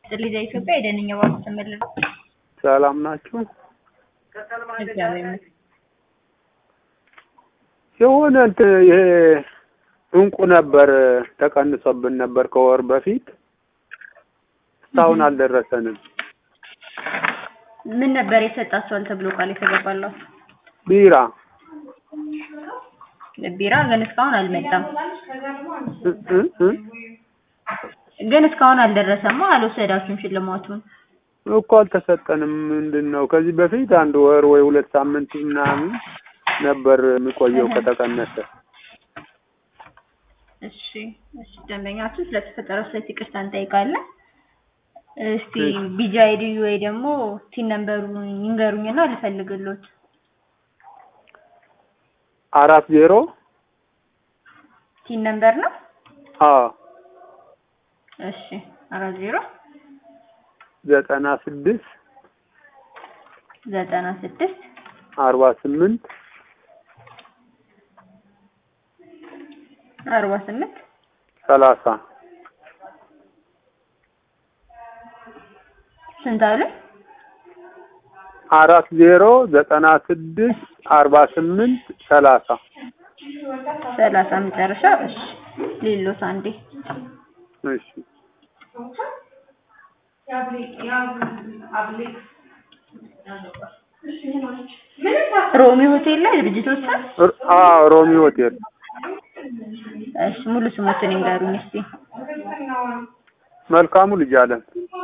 ልጅ ኢትዮጵያ የደንኛ ባንክ ተመለሰ። ሰላም ናችሁ? እግዚአብሔር ይመስገን። የሆነ እንትን ይሄ እንቁ ነበር ተቀንሶብን ነበር ከወር በፊት እስካሁን አልደረሰንም። ምን ነበር የሰጣችኋል ተብሎ ቃል የተገባላችሁ? ቢራ ቢራ ግን እስካሁን አልመጣም። እ እ እ ግን እስካሁን አልደረሰማ። አልወሰዳችሁም ሽልማቱን? እኮ አልተሰጠንም። ምንድን ነው ከዚህ በፊት አንድ ወር ወይ ሁለት ሳምንት ምናምን ነበር የሚቆየው ከተቀነሰ። እሺ እሺ፣ ደንበኛችን ስለተፈጠረው ስህተት ይቅርታ እንጠይቃለን። እስቲ ቢጂ አይዲ ወይ ደግሞ ቲን ነምበሩን ይንገሩኝና ልፈልግሎት። አራት ዜሮ ቲን ነምበር ነው? አዎ እሺ አራት ዜሮ ዘጠና ስድስት ዘጠና ስድስት አርባ ስምንት አርባ ስምንት ሰላሳ ስንት አሉ? አራት ዜሮ ዘጠና ስድስት አርባ ስምንት ሰላሳ ሰላሳ መጨረሻ። እሺ ሌሎት አንዴ እሺ ሮሚ ሆቴል ላይ ድርጅቶች ስም? ር- አዎ ሮሚ ሆቴል እሺ ሙሉ ስሞትን ይንገሩኝ እስቲ። መልካሙ ልጅ አለም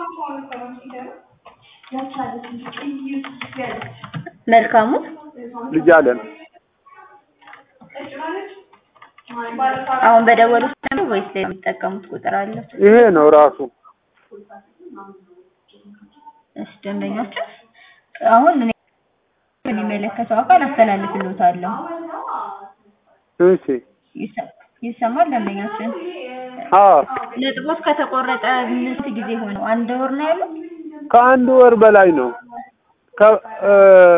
መልካሙ ልጅ አለም አሁን በደወሉ ነው ወይስ ላይ የሚጠቀሙት ቁጥር አለ? ይሄ ነው ራሱ እሺ ደንበኞች አሁን እኔ የሚመለከተው አካል አስተላልፍልዎታለሁ። እሺ ይሰ- ይሰማል ደንበኛችን? አዎ ነጥቦት ከተቆረጠ ምን ጊዜ ሆነው? አንድ ወር ነው ያሉት? ከአንድ ወር በላይ ነው። ከ እ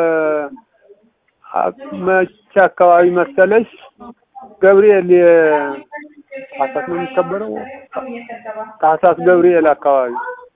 አ- መቼ አካባቢ መሰለሽ ገብርኤል የ- ታህሳስ ነው የሚከበረው ታህሳስ ገብርኤል አካባቢ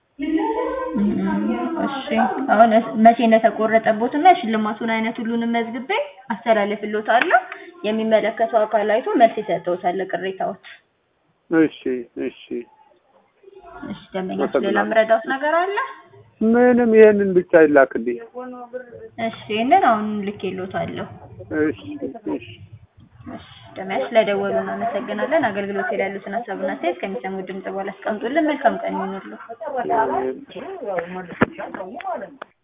እሺ አሁን እስ- መቼ እንደተቆረጠቦት እና የሽልማቱን አይነት ሁሉንም መዝግቤ አስተላልፍልዎታለሁ። የሚመለከተው አካል አይቶ መልስ ይሰጠዎታል ለቅሬታዎች። እሺ እሺ እሺ ደንበኛችን ሌላ የምረዳዎት ነገር አለ? ምንም ይሄንን ብቻ ይላክልኝ እሺ ይህንን አሁን ልኬልዎታለሁ። እሺ እሺ እሺ ደንበኛችን ስለደወሉ እናመሰግናለን። አገልግሎት ላይ ያሉትን ሀሳብና አስተያየት ከሚሰሙት ድምጽ በኋላ አስቀምጡልን። መልካም ቀን ይሁንልዎ። እሺ